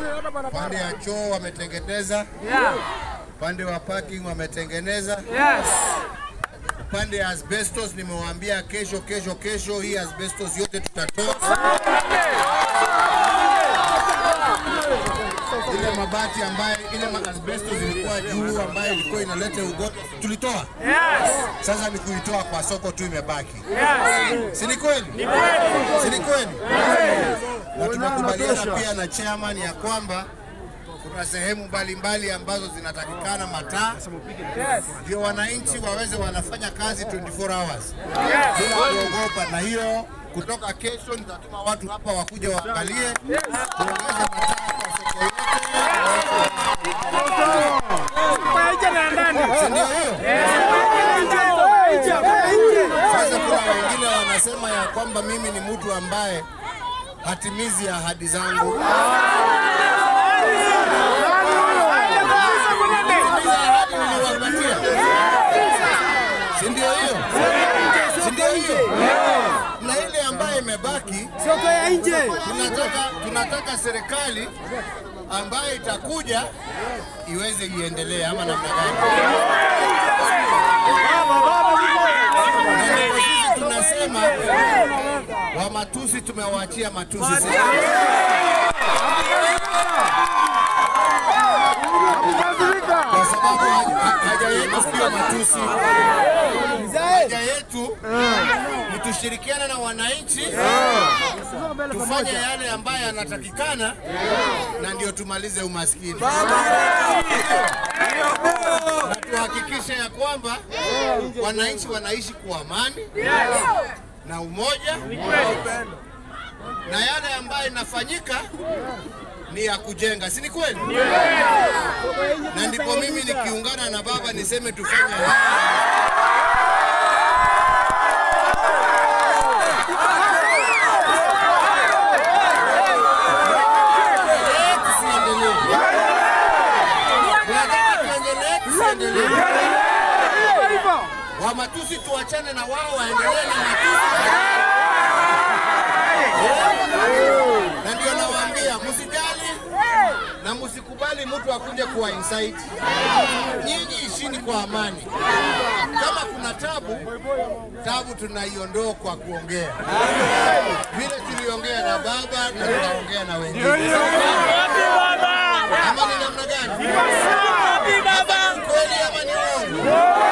Upande ya choo wametengeneza, upande wa parking wametengeneza, upande ya asbestos nimewaambia kesho, kesho, kesho hii asbestos yote tutatoa. Ile mabati ambayo ile ma- asbestos ilikuwa juu ambayo ilikuwa inaleta ugonjwa tulitoa. Sasa ni kuitoa kwa soko tu imebaki. Si ni kweli? Si ni kweli? Na tumekubaliana pia na chairman ya kwamba kuna sehemu mbalimbali ambazo zinatakikana mataa ndio wananchi waweze wanafanya kazi 24 hours bila kuogopa, na hiyo kutoka kesho nitatuma watu hapa wakuja waangalie tuongeze mataa kwa soko yote. Si ndio hiyo? Sasa kuna wengine wanasema ya kwamba mimi ni mtu ambaye hatimizi ahadi zangu. Hatimizi ahadi niliwapatia. Si ndio hiyo? Si ndio hiyo? Na ile ambayo imebaki Soko ya nje. tunataka, tunataka serikali ambayo itakuja iweze iendelee ama namna gani? Na ndipo sisi tunasema wa matusi tumewaachia matusi sasa. kwa sababu haja- haja yetu sio matusi, haja yetu ni tushirikiane na wananchi tufanye yale ambayo yanatakikana, na ndio tumalize umaskini na tuhakikishe ya kwamba wananchi wanaishi kwa amani na umoja, na yale ambayo inafanyika ni ya kujenga, si ni kweli? Na ndipo mimi nikiungana na baba niseme tufanye haya. Tuendelee, tusiendelee? Tunataka tuendelee, tusiendelee? Wa matusi tuachane na wao waendelee na matusi. Na ndio nawaambia msijali na msikubali mtu akuje kuwa inside. Nyinyi ishini kwa amani. Kama kuna tabu, tabu tunaiondoa kwa kuongea, vile tuliongea na baba na tunaongea na wengine. Ama ni namna gani? Hapa ni ukweli ama ni uongo?